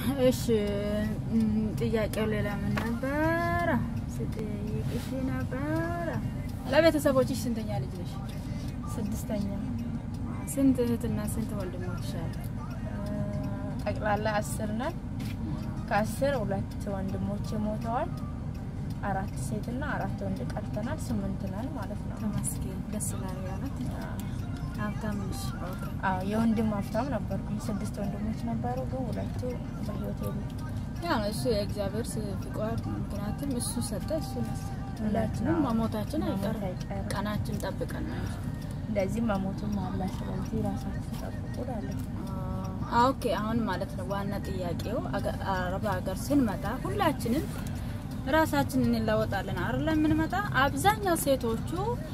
እሺ እም፣ ጥያቄው ሌላ ምን ነበረ? ስጠይቅሽ ነበረ። ለቤተሰቦችሽ ስንተኛ ልጅ ነሽ? ስድስተኛ ስንት እህትና ስንት ወንድሞች አሉ? ጠቅላላ አስር ነን። ከአስር ሁለት ወንድሞች ሞተዋል። አራት ሴትና አራት ወንድ ቀርተናል። ስምንት ነን ማለት ነው። ተመስገን ደስ ይላል። ያለት ሀብታም ነሽ። ኦኬ አዎ የወንድም ሀብታም ነበርኩኝ። ስድስት ወንድሞች ነበሩ፣ ግን ሁለቱ በህይወት የሉ። ያ ነው እሱ የእግዚአብሔር ፍቃድ ነው። ምክንያቱም እሱ ሰጠ፣ እሱ ነሳ። ሁላችንም አዎ። መሞታችን መሞት አይቀርም። አይቀርም። ቀናችን ጠብቀን ነው እንጂ። እንደዚህ መሞትም አለ። ስለዚህ ራሳችን ጠብቁ እላለሁ። አ- ኦኬ አሁን ማለት ነው ዋና ጥያቄው አገ- አረብ ሀገር ስንመጣ ሁላችንም ራሳችንን እንለወጣለን አይደል? የምንመጣ አብዛኛው ሴቶቹ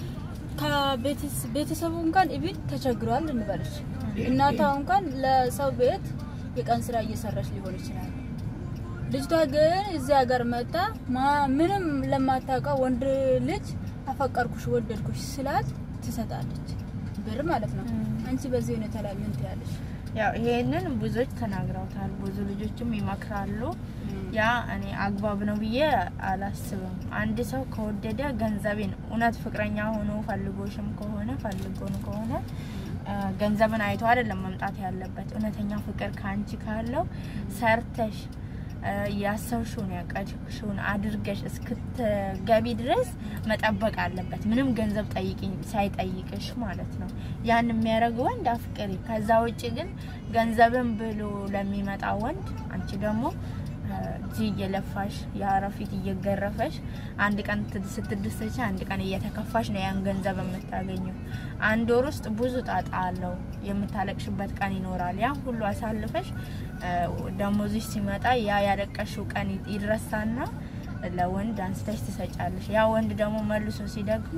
ከቤተሰቡ እንኳን ኢቢን ተቸግሯል እንበልሽ እናቷ እንኳን ለሰው ቤት የቀን ስራ እየሰራች ሊሆን ይችላል። ልጅቷ ግን እዚህ ሀገር መጣ ማ- ምንም ለማታውቀው ወንድ ልጅ አፈቀርኩሽ ወደድኩሽ ስላት ትሰጣለች ብር ማለት ነው። ም። አንቺ በዚህ ሁኔታ ላይ ምን ትያለሽ? ያው ይሄንን ብዙዎች ተናግረውታል። ብዙ ልጆችም ይመክራሉ። ያ እኔ አግባብ ነው ብዬ አላስብም። አንድ ሰው ከወደደ ገንዘቤን እውነት ፍቅረኛ ሆኖ ፈልጎሽም ከሆነ ፈልጎን ከሆነ አ፣ ገንዘብን አይቶ አይደለም መምጣት ያለበት። እውነተኛ ፍቅር ከአንቺ ካለው ሰርተሽ አ፣ ያሰብሽውን ያቀድሽውን አድርገሽ እስክትገቢ ድረስ መጠበቅ አለበት። ምንም ገንዘብ ጠይቅኝ ሳይጠይቅሽ ማለት ነው። ያን የሚያደርግ ወንድ አፍቅሪ። ከዛ ውጭ ግን ገንዘብን ብሎ ለሚመጣ ወንድ አንቺ ደግሞ አ፣ እዚህ እየለፋሽ የአረፊት እየገረፈሽ አንድ ቀን ት- ስትደሰች አንድ ቀን እየተከፋሽ ነው ያን ገንዘብ የምታገኘው። አንድ ወር ውስጥ ብዙ ጣጣ አለው። የምታለቅሽበት ቀን ይኖራል። ያን ሁሉ አሳልፈሽ አ፣ ደሞዝሽ ሲመጣ ያ ያለቀሽው ቀን ይ- ይረሳና ለወንድ አንስተሽ ትሰጫለሽ። ያ ወንድ ደግሞ መልሶ ሲደግም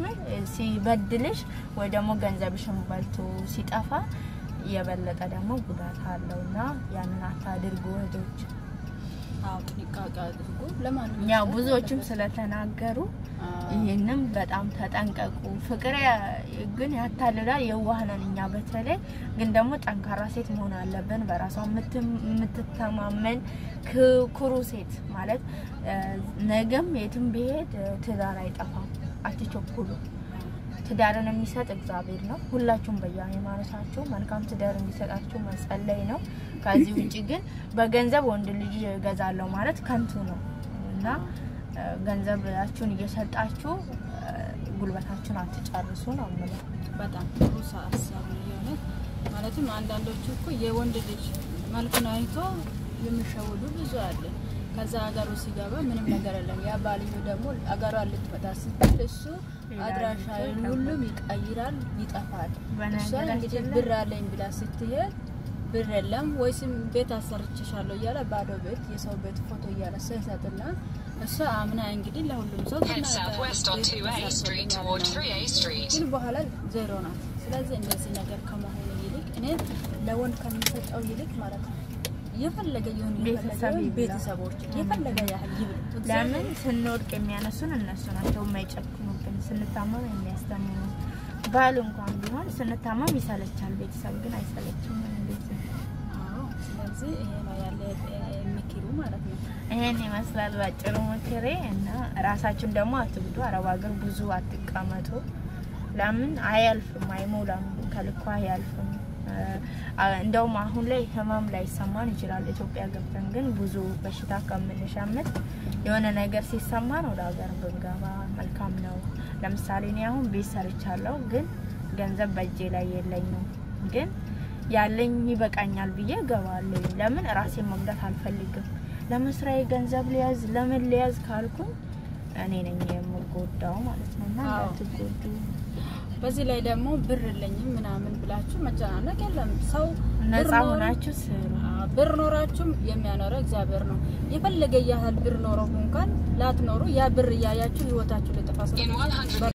ሲበድልሽ ወይ ደግሞ ገንዘብሽን በልቶ ሲጠፋ የበለጠ ደግሞ ጉዳት አለው እና ያንን አታድርጉ እህቶች። አዎ ጥንቃቄ አድርጉ። ለማንም ያው ብዙዎችም ስለተናገሩ ይህንም በጣም ተጠንቀቁ። ፍቅር ያ- ግን ያታልላል። የዋህ ነን እኛ በተለይ ግን ደግሞ ጠንካራ ሴት መሆን አለብን። በራሷ የምትም- የምትተማመን ክ- ኩሩ ሴት ማለት እ፣ ነገም የትም ቢሄድ እ፣ ትዳር አይጠፋም። አትቸኩሉ። ትዳርን የሚሰጥ እግዚአብሔር ነው። ሁላችሁም በየሃይማኖታችሁ መልካም ትዳር እንዲሰጣችሁ መጸለይ ነው። ከዚህ ውጭ ግን በገንዘብ ወንድ ልጅ እገዛለሁ ማለት ከንቱ ነው እና እ፣ ገንዘባችሁን እየሰጣችሁ እ፣ ጉልበታችሁን አትጨርሱ ነው የምለው። በጣም ጥሩ ሀሳብ ነው የሆነ ማለትም አንዳንዶቹ እኮ የወንድ ልጅ መልኩን አይቶ የሚሸውዱ ብዙ አለ። ከዛ ሀገሩ ሲገባ ምንም ነገር የለም። ያ ባልዩ ደግሞ አገሯ ልትመጣ ስትል እሱ አድራሻ ሁሉም ይቀይራል፣ ይጠፋል። እሷን በነገራችን እንግዲህ ላይ- ብር አለኝ ብላ ስትሄድ ብር የለም ወይስም ቤት አሰርችሻለሁ እያለ ባዶ ቤት የሰው ቤት ፎቶ እያነሳ ይሰጥና እሷ አምና እንግዲህ ለሁሉም ሰው Head ተናግራ southwest on ቤት 2A Street toward ተሰርቶልኛል 3A Street. ግን በኋላ ዜሮ ናት። ስለዚህ እንደዚህ ነገር ከመሆኑ ይልቅ እኔ ለወንድ ከሚሰጠው ይልቅ ማለት ነው የፈለገ ይሁን ቤተሰብ የፈለገ ይብላ። ቤተሰቦች የፈለገ ያህል ይብል ለምን ስንወድቅ የሚያነሱን እነሱ ናቸው፣ የማይጨክኑብን። ስንታመም የሚያስተምሩ ባል እንኳን ቢሆን ስንታመም ይሰለቻል፣ ቤተሰብ ግን አይሰለችም። እንዴት ነው? አዎ። ስለዚህ ይሄ ነው ያለ የሚክሩ ማለት ነው። ይሄን ይመስላል ባጭሩ ምክሬ እና ራሳችሁን ደግሞ አትጉዱ። አረብ ሀገር ብዙ አትቀመጡ። ለምን አያልፍም፣ አይሞላም፣ ከልኳ አያልፍም። አ- እንደውም አሁን ላይ ህመም ላይ ይሰማን ይችላል። ኢትዮጵያ ገብተን ግን ብዙ በሽታ ከምንሸምት የሆነ ነገር ሲሰማን ወደ ሀገር ብንገባ መልካም ነው። ለምሳሌ እኔ አሁን ቤት ሰርቻለሁ፣ ግን ገንዘብ በእጄ ላይ የለኝም። ግን ያለኝ ይበቃኛል ብዬ እገባለሁ። ለምን ራሴን መጉዳት አልፈልግም። ለመስሪያ ገንዘብ ሊያዝ ለምን ሊያዝ ካልኩኝ እኔ ነኝ የምጎዳው ማለት ነው። እና አዎ። እንዳትጎዱ በዚህ ላይ ደግሞ ብር የለኝም ምናምን ብላችሁ መጨናነቅ የለም። ሰው ነጻ ብር ኖሮ- ሆናችሁ ስሩ። አዎ፣ ብር ኖራችሁም የሚያኖረው እግዚአብሔር ነው። የፈለገ ያህል ብር ኖሮ እንኳን ላትኖሩ ያ ብር እያያችሁ ህይወታችሁ ሊጠፋ In ስለሚችል 100